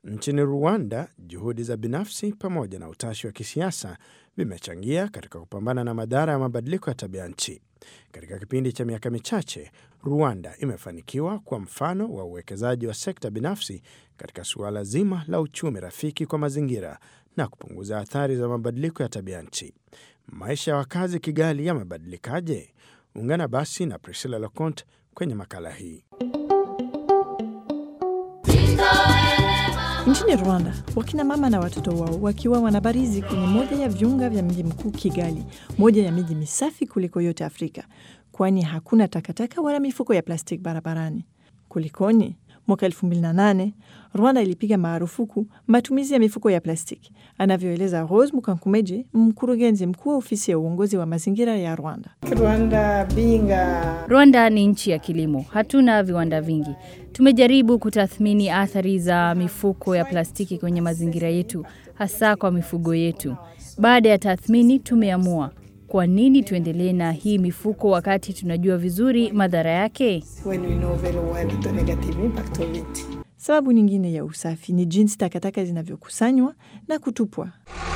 Nchini Rwanda, juhudi za binafsi pamoja na utashi wa kisiasa vimechangia katika kupambana na madhara ya mabadiliko ya tabia nchi. Katika kipindi cha miaka michache, Rwanda imefanikiwa kwa mfano wa uwekezaji wa sekta binafsi katika suala zima la uchumi rafiki kwa mazingira na kupunguza athari za mabadiliko ya tabia nchi. Maisha ya wakazi Kigali yamebadilikaje? Ungana basi na Priscilla Locont kwenye makala hii. Nchini Rwanda, wakina mama na watoto wao wakiwa wanabarizi kwenye moja ya viunga vya mji mkuu Kigali, moja ya miji misafi kuliko yote Afrika, kwani hakuna takataka wala mifuko ya plastiki barabarani. Kulikoni? Mwaka 2008 Rwanda ilipiga marufuku matumizi ya mifuko ya plastiki, anavyoeleza Rose Mukankumeje, mkurugenzi mkuu wa ofisi ya uongozi wa mazingira ya Rwanda. Rwanda, being a... Rwanda ni nchi ya kilimo, hatuna viwanda vingi. Tumejaribu kutathmini athari za mifuko ya plastiki kwenye mazingira yetu, hasa kwa mifugo yetu. Baada ya tathmini, tumeamua kwa nini tuendelee na hii mifuko wakati tunajua vizuri madhara yake. when we know very well the negative impact of it. Sababu nyingine ya usafi ni jinsi takataka zinavyokusanywa na kutupwa,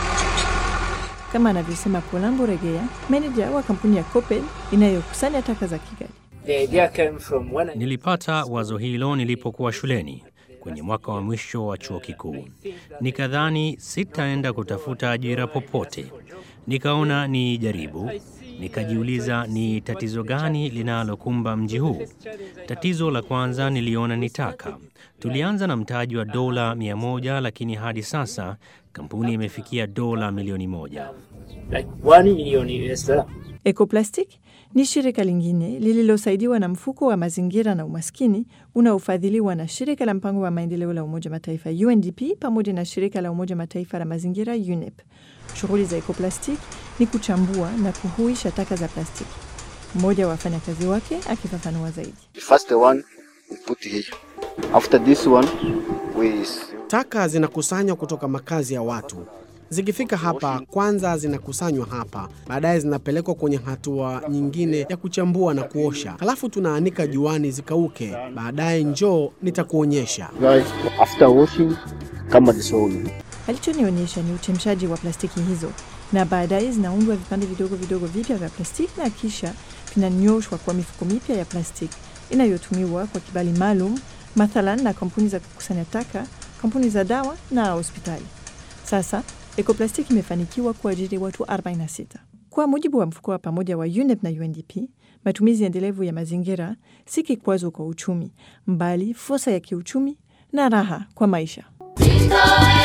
kama anavyosema Polambo Regea, meneja wa kampuni ya Copel inayokusanya taka za Kigali. The idea came from when I Nilipata wazo hilo nilipokuwa shuleni kwenye mwaka wa mwisho wa chuo kikuu. Nikadhani sitaenda kutafuta ajira popote, nikaona ni jaribu. Nikajiuliza ni tatizo gani linalokumba mji huu. Tatizo la kwanza niliona ni taka. Tulianza na mtaji wa dola mia moja lakini hadi sasa kampuni imefikia dola milioni moja. like one million US dollar. Ecoplastic ni shirika lingine lililosaidiwa na mfuko wa mazingira na umaskini unaofadhiliwa na shirika la mpango wa maendeleo la Umoja Mataifa UNDP pamoja na shirika la Umoja Mataifa la mazingira UNEP. Shughuli za Ecoplastic ni kuchambua na kuhuisha taka za plastiki. Mmoja wa wafanyakazi wake akifafanua zaidi. The first one we put here. After this one we Taka zinakusanywa kutoka makazi ya watu. Zikifika hapa, kwanza zinakusanywa hapa, baadaye zinapelekwa kwenye hatua nyingine ya kuchambua na kuosha, halafu tunaanika juani zikauke. Baadaye njoo nitakuonyesha. guys after washing kama this one. Alichonionyesha ni uchemshaji wa plastiki hizo, na baadaye zinaundwa vipande vidogo vidogo vipya vya plastiki na kisha vinanyoshwa kwa mifuko mipya ya plastiki inayotumiwa kwa kibali maalum, mathalan na kampuni za kukusanya taka, kampuni za dawa na hospitali. Sasa Ecoplastic imefanikiwa kuajiri watu 46. Kwa mujibu wa mfuko wa pamoja wa UNEP na UNDP, matumizi endelevu ya mazingira si kikwazo kwa uchumi, mbali fursa ya kiuchumi na raha kwa maisha. Jingle